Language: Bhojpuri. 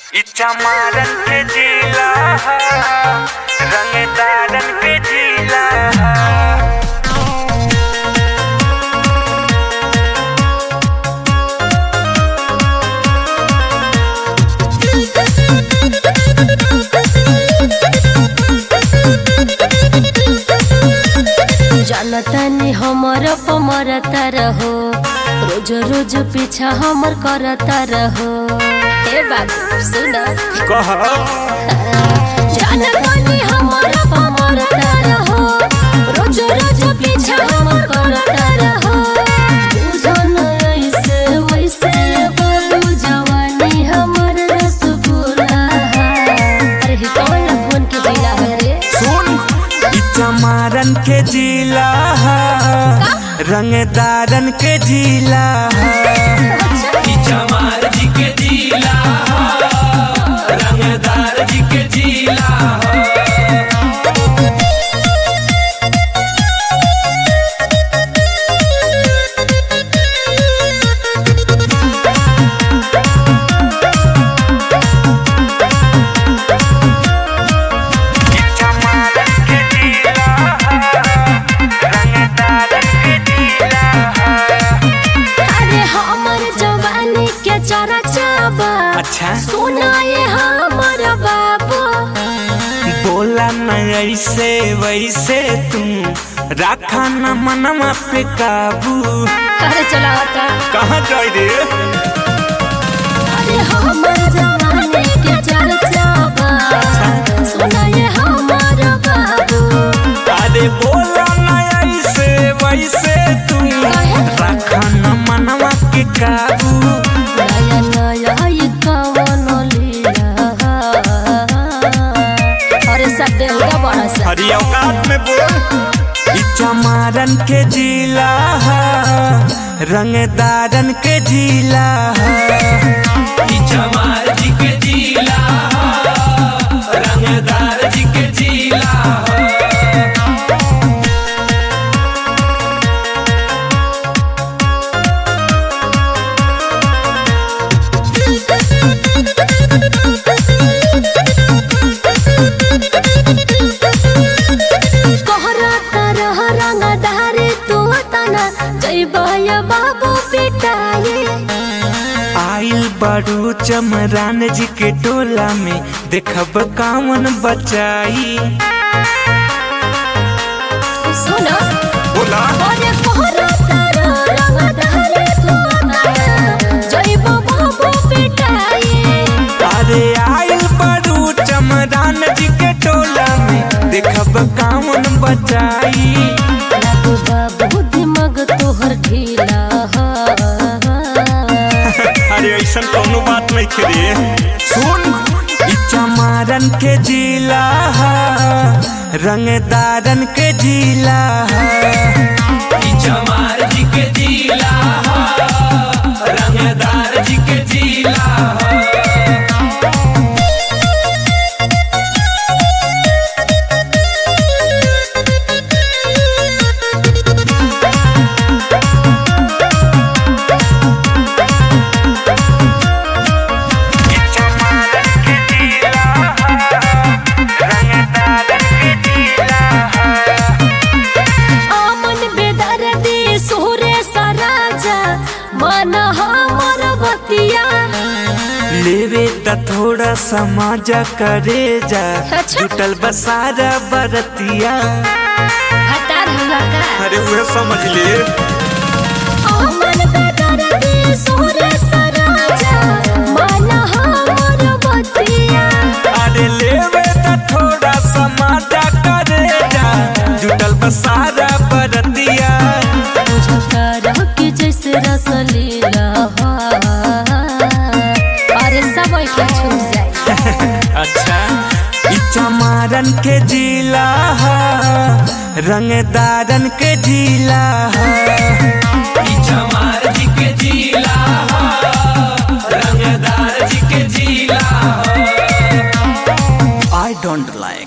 चमारन के जिला रंगदारन के जिला जानतानी हमर पमरता रहो रोज रोज पीछा हमर करता रहो हे बाबू सुन कह जानतानी हमर पमरता रहो रोज रोज पीछा हमर करता रहो बुझन ऐसे वैसे बाबू जवानी हमर रसगुल्ला अरे ही कौन फोन के जिला है रे सुन इ चमारन के जिला रंगदारन के जिला इ चमार जी के जिला रंगदार जी के जिला अरे हमर जवानी के चरा चाबा अच्छा सुनाए हमर बाबू बोला न ऐसे वैसे तुम राखा न मनवा पे काबू अरे चला होता कहाँ जाए रे अरे हमर जवानी के चरा चाबा सुनाए हमर बाबू अरे बोला न ऐसे वैसे तुम राखा न मनवा के काबू नया नया ई कवन लीला अरे सब देवता बड़ा सा हरी औकात में बोल इ चमारन के जिला रंगदारन के जिला इ चमार जी के जिला रंगदार जी के जिला कहरा तरह रंगदारी तू तना जैबय बाबू पिटाए आइल बड़ू चमरान जी के टोला में देखब कामन बचाई सुन बोला अरे कहरा तरह रंगदारी तू तना जैब बाबू पिटाए अरे आइल बड़ू चमरान जी के टोला में देखब कामन बचाई लागू बाबू दिमाग तोहर ढीला अरे ऐसा कोनो बात नहीं रे सुन इ चमारन के जिला रंगदारन के जिला इ चमार जी के जिला रंगदार जी के जिला आमन बेदर्दी सुरे सराजा मन हमर बतिया लेवे त थोड़ा समाज करे जा अच्छा। जुटल बसारा बरतिया हटार हुआ का अरे वह समझ ले आमन बेदर्दी सुरे सराजा मन हमर बतिया अरे लेवे त थोड़ा समाज करे जा जुटल बसारा बरतिया बुझता रह के जैसे रसलीला अरे सब के छूट जाए अच्छा इ चमारन के जिला रंगदारन के जिला इ चमार जी के जिला रंगदार जी के जिला आई डोंट लाइक